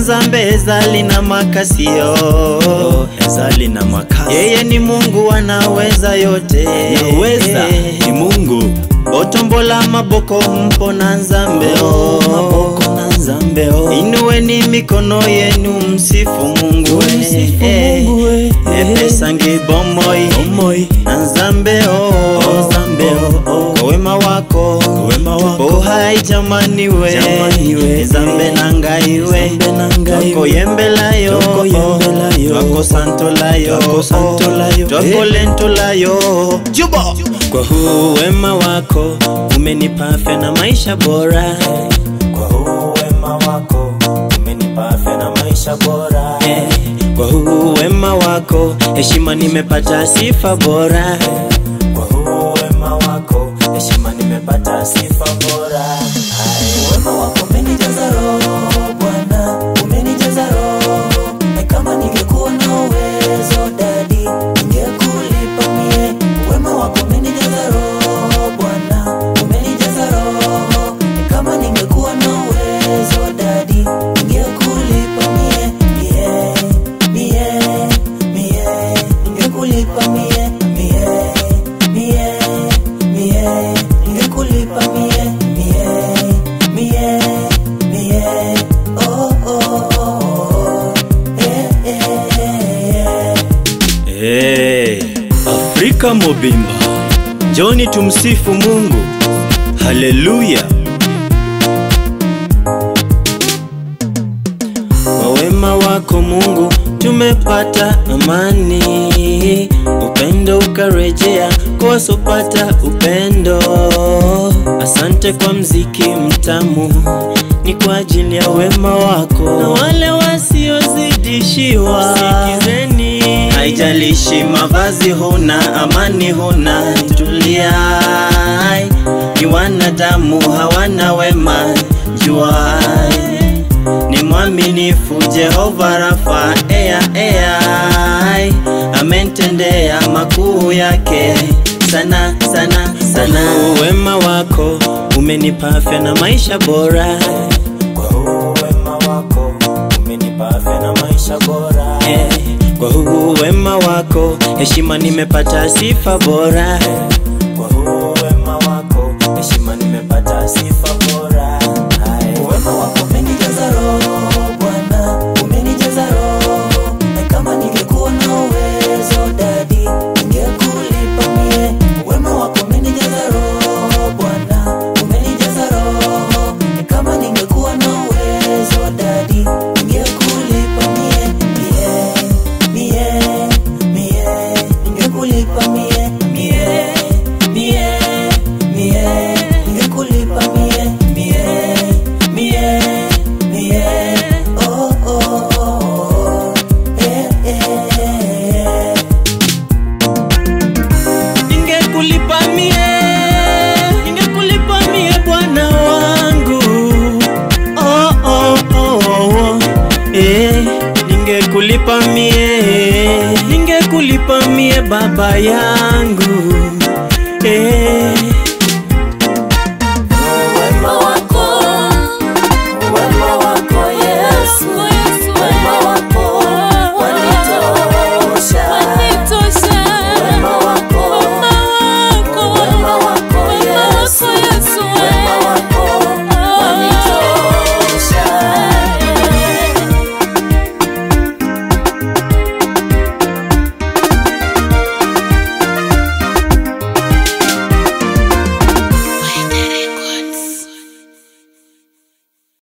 nzambe ezali na makasio ezali na makasi yeye ni mungu anaweza yote naweza ni mungu botombola maboko mpona nzambe Oh, maboko na nzambe oh. inuweni mikono yenu msifu mungu Tumsifu eh, Mungu, eh, eh. epesangi bomoi omoi na nzambe Oh, nzambe, oh, oh. kwa wema wako wema wako bohai jamani we Jamani we. nzambe na ngai we Nzambe na ngai we. twakoyembelayo Twakoyembelayo. twakosantolayo Twakosantolayo. twakolentolayo juba kwa huu wema wako umenipa afya na maisha bora kwa huu wema wako umenipa afya na maisha bora eh, kwa huu wema wako heshima nimepata sifa bora kwa huu wema wako heshima nimepata sifa bora Hai, wema wako umenijaza roho bwana umenijaza roho na kama ningekuwa na uwezo dadi ningekulipa mie wema wako umenijaza roho bwana umenijaza roho na kama ningekuwa na uwezo dadi ningekulipa mie mie mie mie ningekulipa mie mie mie mie ningekulipa mie mie mie mie oh oh oh eh eh eh hey. afrika mobimba njoni tumsifu mungu haleluya kwa wema wako mungu tumepata amani upendo ukarejea kwa wasopata upendo asante kwa mziki mtamu ni kwa ajili ya wema wako na wale wasiozidishiwa sikizeni haijalishi mavazi huna amani huna tulia ni wanadamu hawana wema juai ni mwaminifu Jehova Rafa ea ea amentendea makuu yake sana sana sana. Wema wako umenipa afya na maisha bora, kwa huu wema wako umenipa afya na maisha bora eh, kwa huu wema wako heshima nimepata sifa bora, kwa huu wema wako heshima nimepata sifa bora Hai. wema wako umenijaza roho bwana umenijaza roho na kama ningekuwa na uwezo dadi ningekulipa mie wema wako umenijaza roho bwana umenijaza roho na kama ningekuwa na uwezo dadi ningekulipa mie mie mie mie ningekulipa mie mie mie mie ningekulipa mie mie mie mie oh oh oh eh eh eh ningekulipa mie, ningekulipa mie Bwana wangu oh, oh, oh, oh. Eh, ningekulipa mie, ningekulipa mie baba yangu